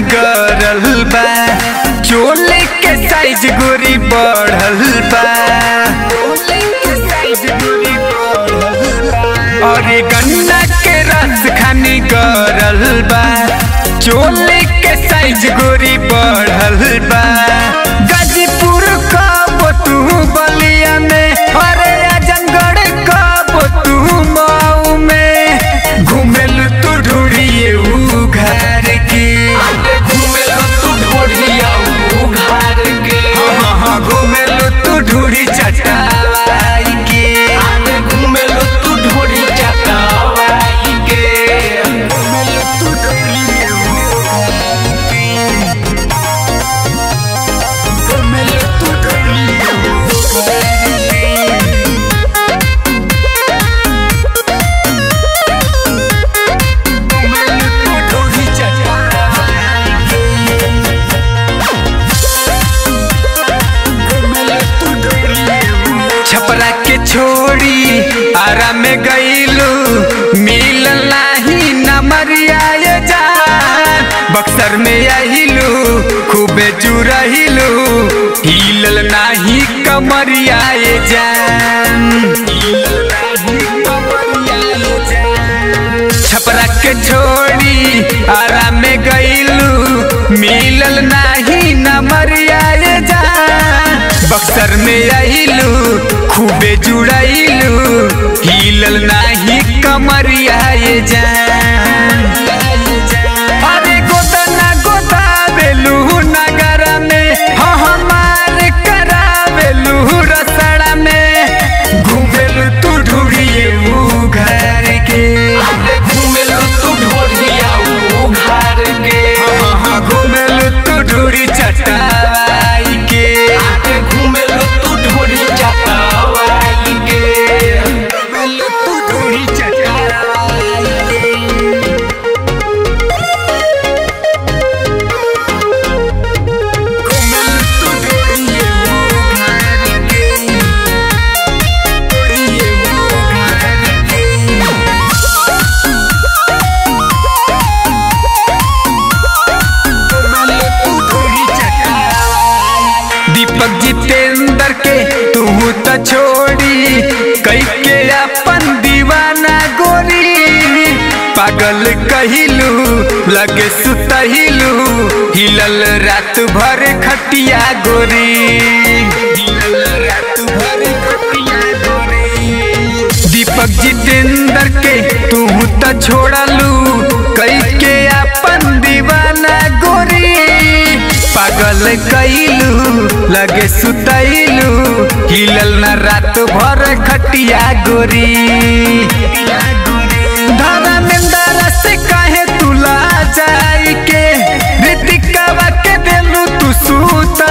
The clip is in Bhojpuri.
गरल बा चोले के साइज गोरी बढ़ल बा अरे गन्ना के रस खानी गरल बा चोले के साइज गोरी बढ़ल बा गाजीपुर कब तू बलिया में अरे आजमगढ़ कब तू मऊ में घूमेल तू ढूढ़िए ऊ घर के हाँ हाँ घूमेल तू ढूढ़ी चटाई के छपरा के छोड़ी आरा में गईलू मिल नाही नमरिया ये जान बक्सर में आहिलू खूबे जुरहिलू हिलल नाही कमरिया ये जान छपरा के छोड़ी आरा में गईलू मिलल नाही नमरिया ये जान बक्सर में आइलू खूबे जुड़ाइलू हिलल नाही कमरिया ये जान अरे गोदना गोदावेलू नगर में हाँ हमार करावेलू रसड़ा में घूमेलू तू ढूढ़िए ऊ घर के हाँ हाँ घूमेलू तू ढूढ़ी चटाई के तू ढूढ़ी चटाई के घूमेलू तू ढूढ़िए ऊ घर के ढूढ़िए ऊ घर के दीपक जितेंद्र के तू तो छोड़ी कई के अपन दीवाना गोरी पागल कहिलू लगे सुतहिलू हिलल रात भर खटिया गोरी हिलल रात भर खटिया गोरी दीपक जितेंद्र के तू तो छोड़लू कई के अपन दीवाना गोरी पागल कैलू लगे सुतैलू हिलल न रात भर खटिया गोरी धर्मेंद्र से कहे तुला जाई के ऋतिकावा के देलू तू सूत